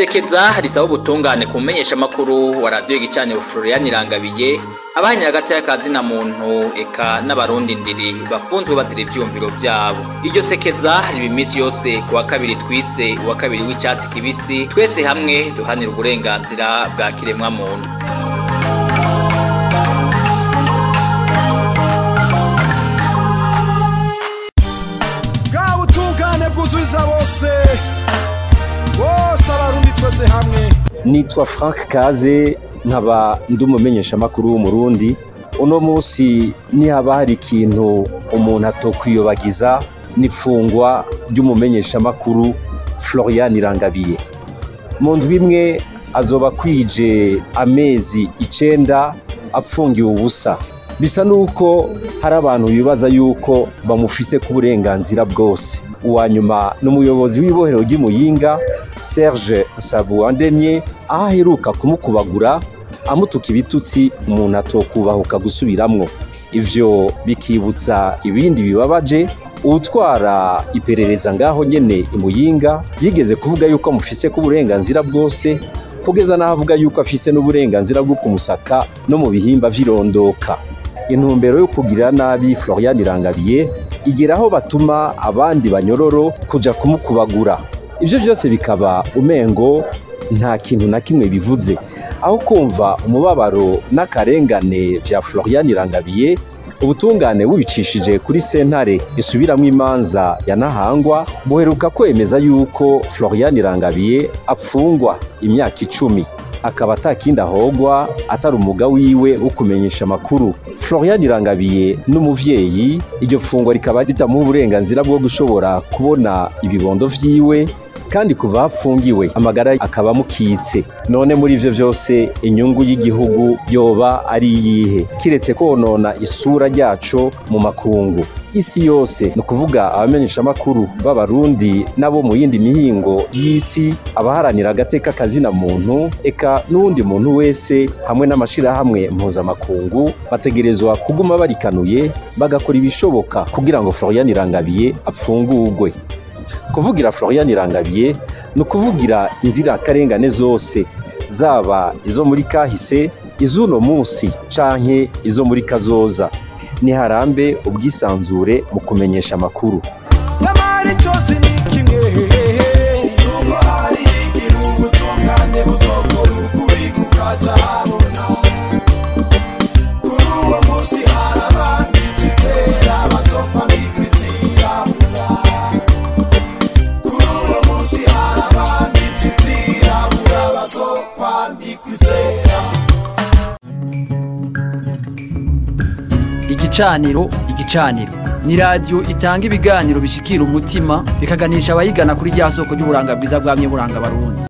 isekeza risaba ubutungane ku mumenyeshamakuru wa radiyo gicaniro Florian Irangabiye abanya hagati y'akazi na muntu eka n'abarundi ndiri bafunzwe bazira ivyumviro vyabo iryo sekeza riba iminsi yose ku wa kabiri twise uwa kabiri w'icyatsi kibisi twese hamwe duhanira uburenganzira bwa kiremwa muntu bwa butungane bwuzuza bose bose abarundi twese hamwe nitwa frank kaze nkaba ndi umumenyeshamakuru w'umurundi uno munsi nihaba hari ikintu umuntu atokwiyobagiza n'ifungwa ry'umumenyeshamakuru florian irangabiye mu ndwi imwe azoba akwije amezi icenda apfungiwe ubusa bisa n'uko hari abantu bibaza yuko bamufise ku burenganzira bwose uwa nyuma ni umuyobozi w'ibohero ry'imuyinga serge sabuwandemye aho aheruka kumukubagura amutuka ibitutsi umuntu atokubahuka gusubiramwo ivyo bikibutsa ibindi bibabaje uwutwara iperereza ngaho nyene imuyinga yigeze kuvuga yuko amufise ku burenganzira bwose kugeza n'aho avuga yuko afise n'uburenganzira bwo kumusaka no mu bihimba vy'irondoka intumbero yo kugira nabi florian irangabiye igera aho batuma abandi banyororo kuja kumukubagura ivyo vyose bikaba umengo nta kintu na kimwe bivuze aho kumva umubabaro n'akarengane vya florian irangabiye ubutungane bubicishije kuri sentare isubiramwo imanza ya nahangwa buheruka kwemeza yuko florian irangabiye apfungwa imyaka icumi akaba atakindi ahogwa atari umuga wiwe wo kumenyesha amakuru florian irangabiye n'umuvyeyi iryo fungwa rikaba ritamuha uburenganzira bwo gushobora kubona ibibondo vyiwe kandi kuva hafungiwe amagara akaba amukitse none muri ivyo vyose inyungu y'igihugu yoba ari iyihe kiretse konona isura ryaco mu makungu isi yose ni ukuvuga abamenyeshamakuru b'abarundi n'abo mu yindi mihingo y'isi abaharanira agateka kazina muntu eka n'uwundi muntu wese hamwe n'amashirahamwe mpuzamakungu bategerezwa kuguma barikanuye bagakora ibishoboka kugira ngo florian irangabiye apfungurwe kuvugira florian irangabiye ni ukuvugira inzirakarengane zose zaba izo muri kahise iz'uno munsi canke izo muri kazoza niharambe ubwisanzure mu kumenyesha amakuru nyamara icyotsi ni kimwe nubwo hari igira ubutungane buzokora ukuri kukaja habona kuri uwo munsi hari abandi twizera bazopfa bikwizirabura kuri uwo munsi hari abandi twizirabura bazopfa bikwizera igicaniro igicaniro ni radiyo itanga ibiganiro bishikira umutima bikaganisha abayigana kuri rya soko ry'uburanga bwiza bwamye buranga abarundi